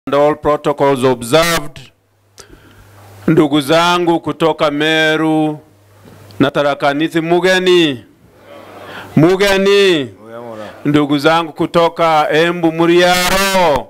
and all protocols observed. Ndugu zangu kutoka Meru na Tharaka-Nithi, mugeni mugeni, ndugu zangu kutoka Embu, Muriaro,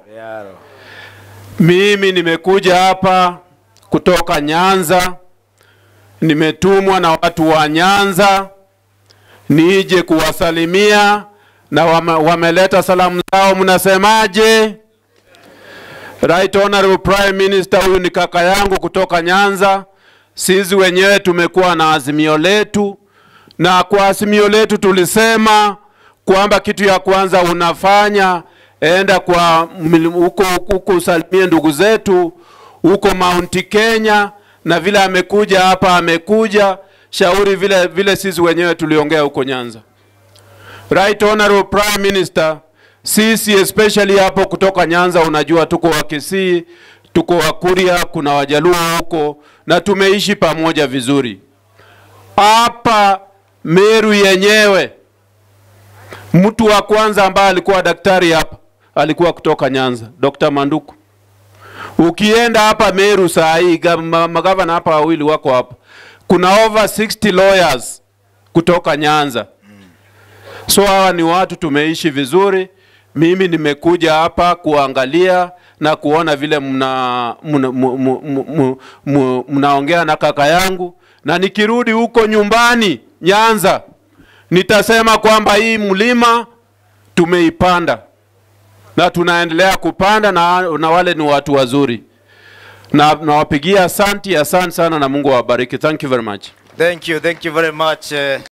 mimi nimekuja hapa kutoka Nyanza, nimetumwa na watu wa Nyanza nije kuwasalimia na wame, wameleta salamu zao, mnasemaje? Right Honorable Prime Minister, huyu ni kaka yangu kutoka Nyanza. Sisi wenyewe tumekuwa na azimio letu, na kwa azimio letu tulisema kwamba kitu ya kwanza unafanya enda kwa mil- huko huko usalimie ndugu zetu huko Mount Kenya, na vile amekuja hapa amekuja shauri vile vile sisi wenyewe tuliongea huko Nyanza. Right Honorable Prime Minister, sisi especially hapo kutoka Nyanza, unajua tuko wa Kisii, tuko wa Kuria, kuna Wajaluo huko na tumeishi pamoja vizuri. Hapa Meru yenyewe, mtu wa kwanza ambaye alikuwa daktari hapa alikuwa kutoka Nyanza, Dr. Manduku. Ukienda hapa Meru saa hii, gava- magavana hapa wawili wako hapa, kuna over 60 lawyers kutoka Nyanza. So hawa ni watu tumeishi vizuri. Mimi nimekuja hapa kuangalia na kuona vile mna mna- mu- mu- mu- mu- mu- mnaongea na kaka yangu, na nikirudi huko nyumbani Nyanza nitasema kwamba hii mlima tumeipanda na tunaendelea kupanda na, na wale ni watu wazuri na nawapigia asanti, asante sana na Mungu awabariki. Thank you very much. Thank you, thank you very much. Uh,